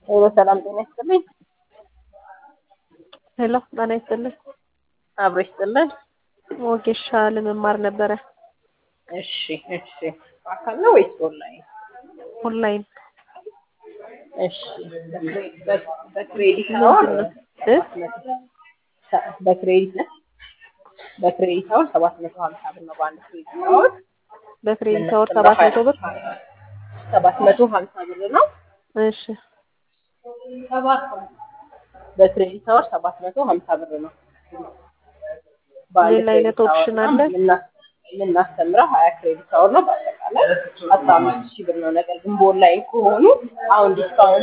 ሄሎ ሰላም ጤና ይስጥልኝ። ሄሎ ጤና ይስጥልኝ። አብሮ ይስጥልን። ወጌሻ ለመማር ነበረ እሺ እሺ። አካል ነው ወይስ ኦንላይን? ኦንላይን እሺ። በክሬዲት አወር እ በክሬዲት ነው በክሬዲት አወር ሰባት መቶ ሀምሳ ብር ነው በአንድ ክሬዲት አወር በክሬዲት አወር ሰባት መቶ ብር ሰባት መቶ ሀምሳ ብር ነው። እሺ በክሬዲት አወር ሰባት መቶ ሀምሳ ብር ነው። ሌላ አይነት ኦፕሽን አለ? የምናስተምረው ሀያ ክሬዲት አወር ነው። በአጠቃላይ አስራ አምስት ሺህ ብር ነው። ነገር ግን በኦንላይን ከሆኑ አሁን ዲስካውንት